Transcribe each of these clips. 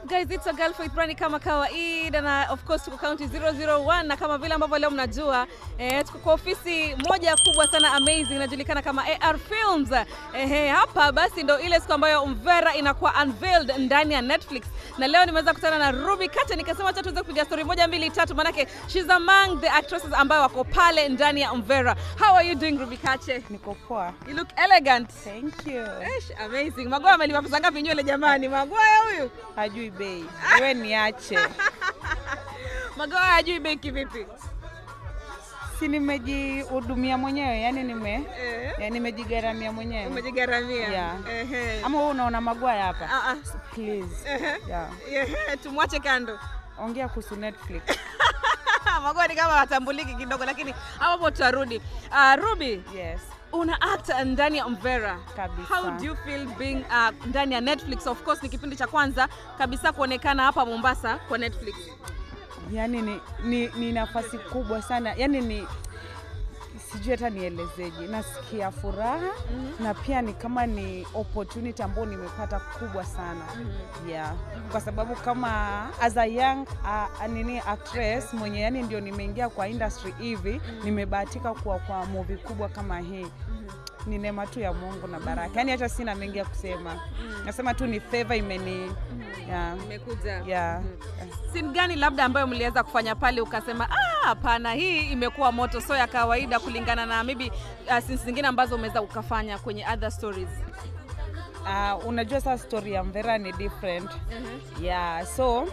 up guys, it's a girl Faith Brani kama kawaida, na of course tuko county 001 na kama vile ambavyo leo mnajua eh, tuko kwa ofisi moja kubwa sana amazing inajulikana kama AR Films. Eh, hapa basi ndo ile siku ambayo Mvera inakuwa unveiled ndani ya Netflix, na leo nimeweza kukutana na Ruby Kache, nikasema acha tuweze kupiga story moja mbili tatu, manake she's among the actresses ambayo wako pale ndani ya Mvera. How are you doing Ruby Kache? Niko poa. You look elegant. Thank you. Eish, amazing. Magoa amelipa pesa ngapi nywele jamani? Magoa huyu. Hajui bei. Wewe niache. Magoa hajui bei kivipi? Si nimejihudumia mwenyewe, yani nime Eh. ya nimejigaramia mwenyewe. Umejigharamia. Yeah. Ehe. Ama wewe unaona magwaya hapa? Ah, ah. Please. Ehe. Yeah. Ehe, tumwache kando. Ongea kuhusu Netflix. Magoa ni kama watambuliki kidogo, lakini hapo tutarudi. Uh, Ruby, Yes. una act ndani ya Mvera. Kabisa. How do you feel being uh, ndani ya Netflix? Of course ni kipindi cha kwanza kabisa kuonekana hapa Mombasa kwa Netflix. Yaani ni, ni, ni nafasi kubwa sana. Yaani ni sijui hata nielezeje. Nasikia furaha na pia ni kama ni opportunity ambayo nimepata kubwa sana. yeah. kwa sababu kama as a young uh, nini actress mwenye yani ndio nimeingia kwa industry hivi nimebahatika kuwa kwa movie kubwa kama hii ni neema tu ya Mungu na baraka yani hata sina mengi ya kusema nasema tu ni favor imeni yeah. Imekuja. Yeah. Yeah. Scene gani labda ambayo mliweza kufanya pale ukasema ah, hapana, hii imekuwa moto, so ya kawaida kulingana na maybe uh, scenes zingine ambazo umeweza ukafanya kwenye other stories? Uh, unajua sasa story ya Mvera ni different yeah so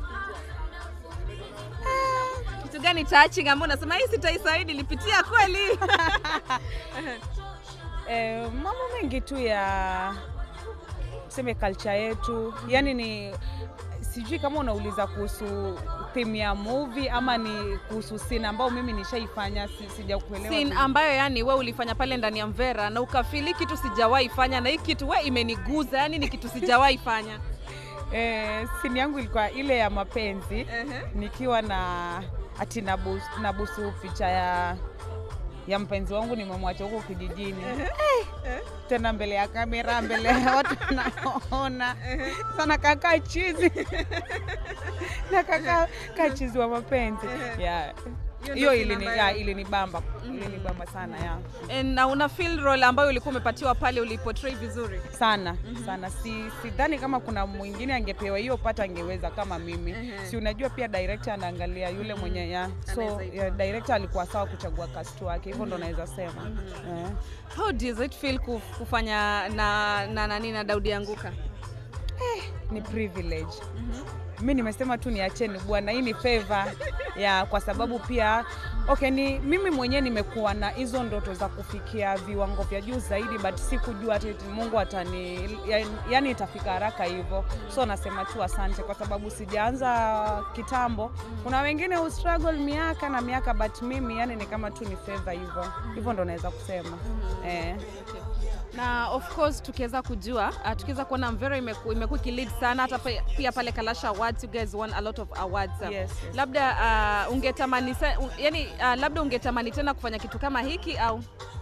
Kitu gani touching ambayo unasema hii sitaisaidi, nilipitia kweli? eh, mambo mengi tu ya tuseme culture yetu yani ni sijui kama unauliza kuhusu theme ya movie ama ni kuhusu scene ambao mimi nishaifanya si, sijakuelewa Scene vizuri. ambayo yani we ulifanya pale ndani ya Mvera na ukafili kitu sijawahi fanya na hii kitu we imeniguza, yani ni kitu sijawahi fanya. eh, scene yangu ilikuwa ile ya mapenzi Ehe. nikiwa na ati nabusu, nabusu picha ya ya mpenzi wangu nimemwacha huko kijijini Eh, tena mbele ya kamera mbele ya watu naona sana kakaa chizi na kakaa kaa chizi wa mapenzi yeah. Hiyo hiyo ndio ilini, scene ya, ambayo- ilinibamba ilinibamba sana ya And na una feel role ambayo ulikuwa umepatiwa pale uliportray vizuri. sana sana si sidhani kama kuna mwingine angepewa hiyo pata angeweza kama mimi Mhm. si unajua pia director anaangalia yule mwenye ya so Anaweza hivyo. ya, director alikuwa sawa kuchagua cast wake hivyo ndo naweza sema Eh. How does it feel kuf- kufanya na na nani na Daudi Anguka? ni privilege mi nimesema tu niacheni bwana hii ni favor ya kwa sababu pia okay ni mimi mwenyewe nimekuwa na hizo ndoto za kufikia viwango vya juu zaidi but sikujua ati mungu atani ya- yani itafika haraka hivyo so nasema tu asante kwa sababu sijaanza kitambo kuna wengine hu struggle miaka na miaka but mimi yani ni kama tu ni favor hivyo hivyo ndo naweza kusema eh. Na of course tukiweza kujua uh, tukiweza kuona Mvera imeku- imekuwa ikilead sana hata pe- pia pale Kalasha Awards you guys won a lot of awards. Yes, yes. Labda uh, ungetamani sa- un, yani uh, labda ungetamani tena kufanya kitu kama hiki au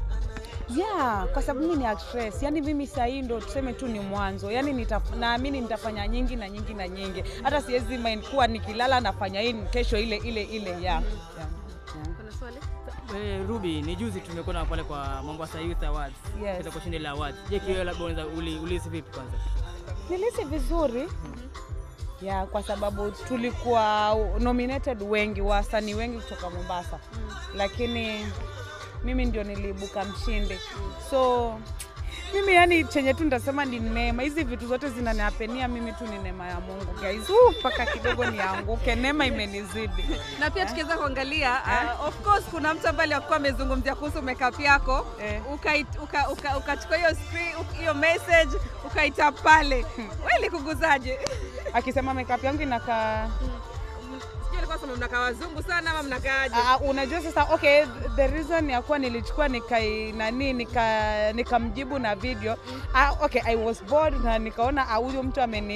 yeah kwa sababu mimi ni actress yani mimi sahii ndo tuseme tu ni mwanzo yani nitaf- naamini nitafanya nyingi na nyingi na nyingi hata siwezi mind kuwa nikilala nafanya hii kesho ile ile ile yeah. yeah. yeah. kuna swali? Eh, Ruby, ni juzi tumekuona pale kwa Mombasa Youth Awards. Yes. Katika kushinda ile awards. Je, kiwewe labda unaweza uli- ulihisi vipi kwanza? nilisi vizuri ya kwa sababu tulikuwa nominated wengi wasanii wengi kutoka Mombasa lakini mimi ndio niliibuka mshindi so mimi yani chenye tu nitasema ni neema hizi vitu zote zinaniapenia mimi tu ni neema ya Mungu guys Huu, mpaka kidogo nianguke neema imenizidi na pia tukiweza kuangalia uh, of course kuna mtu ambaye alikuwa amezungumzia kuhusu makeup yako Eh. ukait- uka- uka- ukachukua hiyo screen uk- hiyo message ukaita pale wewe ilikuguzaje? akisema makeup yangu inakaa Sijui alikuwa sema mnakaa wazungu sana ama mnakaaje? Ah, unajua sasa okay the reason ya kuwa nilichukua nikai nani nika nikamjibu na video ah, okay I was bored na nikaona ah, huyu mtu ameni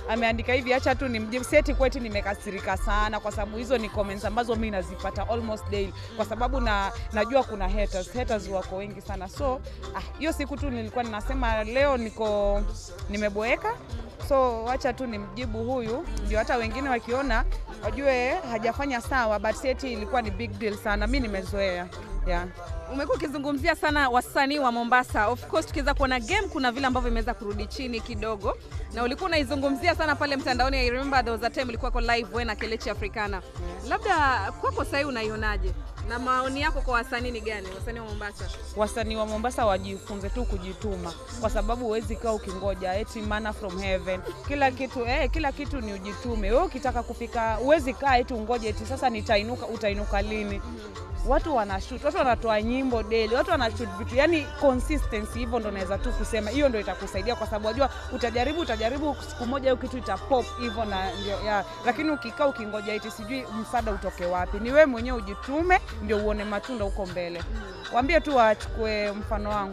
ameandika hivi, acha tu nimjibu. Seti kweti nimekasirika sana, kwa sababu hizo ni comments ambazo mi nazipata almost daily, kwa sababu na, najua kuna haters. Haters wako wengi sana, so ah, hiyo siku tu nilikuwa ninasema leo niko nimeboeka, so wacha tu nimjibu huyu, ndio hata wengine wakiona wajue hajafanya sawa, but Seti ilikuwa ni big deal sana, mi nimezoea yeah. Umekuwa ukizungumzia sana wasanii wa Mombasa. Of course tukiweza kuona game, kuna vile ambavyo imeweza kurudi chini kidogo, na ulikuwa unaizungumzia sana pale mtandaoni. I remember there was a time ulikuwa kwa live wewe na Kelechi Africana. Labda kwako sasa unaionaje, na maoni yako kwa wasanii ni gani, wasanii wa Mombasa? wasanii wa Mombasa wajifunze tu kujituma, kwa sababu huwezi kaa ukingoja eti manna from heaven. Kila kitu eh, kila kitu ni ujitume. Wewe ukitaka kufika, huwezi kaa eti ungoje eti sasa nitainuka. Utainuka lini? Watu wanashoot, watu wanatoa nyimbo daily, watu wanashoot vitu, yani consistency. Hivyo ndo naweza tu kusema, hiyo ndo itakusaidia, kwa sababu wajua, utajaribu utajaribu, siku moja hiyo kitu itapop hivyo na ndio ya. Lakini ukikaa ukingoja eti sijui msaada utoke wapi, ni wewe mwenyewe ujitume, ndio uone matunda huko mbele. Waambie tu wachukue mfano wangu.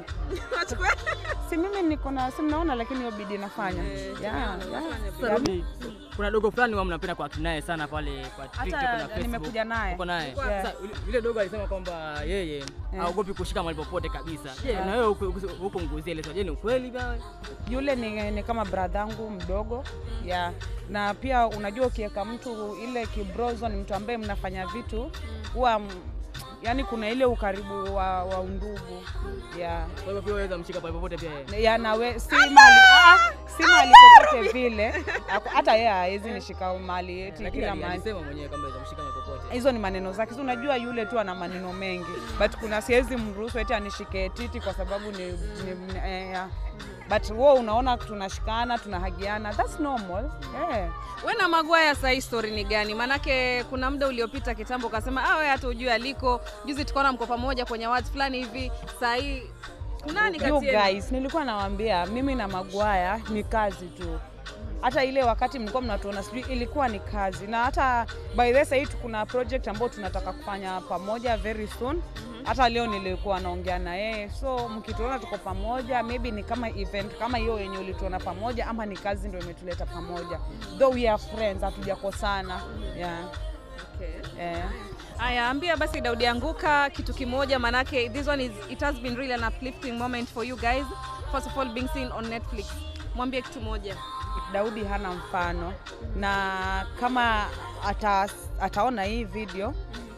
Si mimi niko na si mnaona, lakini hiyo bidii nafanya. Yeah, yeah. Sasa Ruby, kuna dogo fulani wa mnapenda kuact naye sana pale kwa TikTok na Hata Facebook. nimekuja naye Uko naye. Yeah. Sasa yule- yule dogo alisema kwamba yeye haogopi kushika mahali popote kabisa. Je, na wewe huko- huko huko nguzie ile je, ni ukweli bwana? yule ni, ni kama bradhangu mdogo yeah. Na pia unajua ukiweka mtu ile kibrozo, ni mtu ambaye mnafanya vitu huwa m- yani kuna ile ukaribu wa, wa undugu yeah. Kwa hivyo pia waweza mshika pale popote pia yeye. ya nawe si mali ah, si mali popote vile Ako- hata yeye hawezi nishika mali eti Lakini kila ali- mahali alisema mwenyewe kwamba waweza mshika mahali popote. hizo ni maneno zake. Si unajua yule tu ana maneno mengi, but kuna siwezi mruhusu eti anishike titi kwa sababu ni, ni, ni eh, yeah. but wewe unaona tunashikana tunahagiana, that's normal eh. We na Magwaya sasa hii story ni gani? Maanake kuna muda uliopita kitambo ukasema ah, wewe hata ujui aliko. Juzi tukaona mko pamoja kwenye awards fulani hivi. Sasa hii kunani You kati yenu? guys, nilikuwa nawaambia mimi na Magwaya ni kazi tu. Hata ile wakati mlikuwa mnatuona sijui ilikuwa ni kazi, na hata by the way sahii kuna project ambayo tunataka kufanya pamoja very soon. Hata leo nilikuwa naongea na yeye, so mkituona tuko pamoja, maybe ni kama event kama hiyo yenye ulituona pamoja, ama ni kazi ndio imetuleta pamoja, though we are friends, hatujakosana yeah. Okay. Eh. Aya, ambia basi Daudi Anguka kitu kimoja, manake this one is it has been really an uplifting moment for you guys. First of all being seen on Netflix. Mwambie kitu moja. Daudi hana mfano, na kama ata, ataona hii video,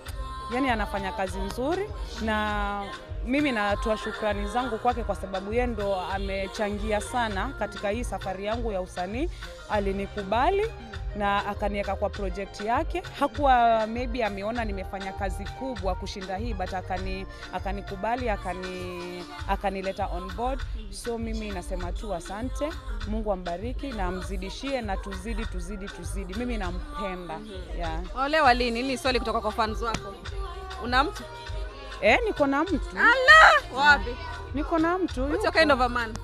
yani anafanya kazi nzuri, na mimi natoa shukrani zangu kwake kwa sababu yeye ndo amechangia sana katika hii safari yangu ya usanii. Alinikubali na akaniweka kwa project yake. Hakuwa maybe ameona nimefanya kazi kubwa kushinda hii, but akani akanikubali akani akanileta on board. So mimi nasema tu asante, Mungu ambariki na amzidishie na tuzidi tuzidi tuzidi. Mimi nampenda yeah. Olewa lini? Hili ni swali kutoka kwa fans wako. Una mtu? Eh, niko na mtu Ala! Wapi? niko na mtu What's your yuko. kind of a man?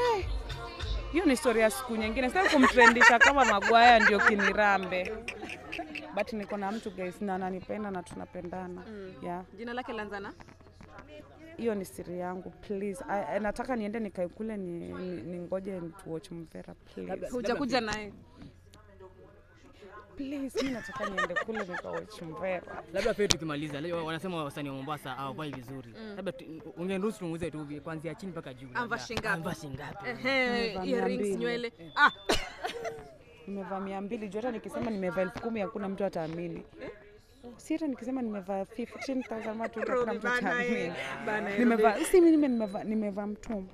hiyo ni story ya siku nyingine, sitaki kumtrendisha kama Magwaya ndio kinirambe, but niko na mtu guys, na ananipenda na tunapendana yeah. Jina lake Lanzana? Hiyo ni siri yangu please. I, I, nataka niende nikae kule ni, ni, ni ngoje tu watch Mvera please. Hujakuja naye. Please, mimi nataka niende kule nika watch Mvera. Labda pia tukimaliza, leo wanasema wasanii wa Mombasa hawavai vizuri. Labda tu- ungeniruhusu tumuuze tu kuanzia chini mpaka juu. labda. Amvaa shingapi? Amvaa shingapi? Ehe, Nimevaa mia earrings, mbili. nywele. Ah, Nimevaa mia mbili juu hata nikisema nimevaa elfu kumi hakuna mtu ataamini. Si hata nikisema nimevaa 15,000 watu hakuna Ruby mtu bana, ataamini. eh, bana, eh, Nimevaa si mimi nimevaa nimevaa mtumba.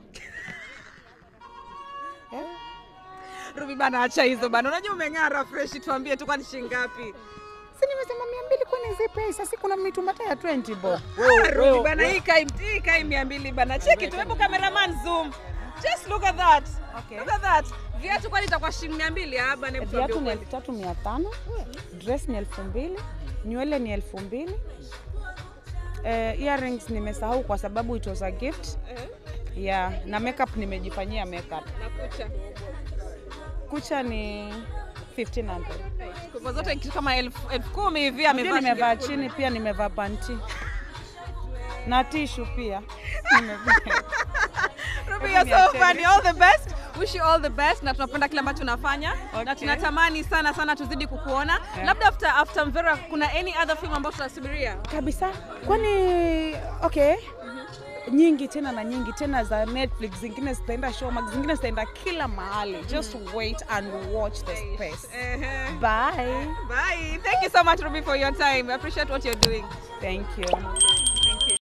Ruby bana, acha hizo bana. Unajua umeng'ara fresh, tuambie tu kwani shilingi ngapi? Si nimesema mia mbili kwani hizi pesa si kuna mitumba hata ya 20 bo. Ah, Ruby bana, hii kai hii kai 200 bana. Cheki tu, hebu cameraman zoom. Just look at that. Okay. Look at that. Viatu kwani itakuwa shilingi 200 ah bana, hebu tuambie Viatu ni ukweli. elfu tatu mia tano dress ni elfu mbili nywele ni elfu mbili eh, earrings nimesahau kwa sababu it was a gift Eh, yeah, na makeup nimejifanyia makeup. na kucha. Kucha ni 1500 Kwa zote kitu kama elfu elfu kumi hivi Pia amevaa. nimevaa shilingi chini pia nimevaa panti na tishu pia Nimevaa. Ruby, Hebu you're so niacheni. funny. All the best. wish you all the best na tunapenda kile ambacho unafanya na Okay. tunatamani sana sana tuzidi kukuona Yeah. labda after, after Mvera kuna any other film ambayo tunasubiria kabisa kwani okay nyingi tena na nyingi tena za netflix zingine zitaenda showmax zingine zitaenda kila mahali just wait and watch the space Ehe. bye Bye. Thank you so much, Ruby, for your time. I appreciate what you're doing. thank you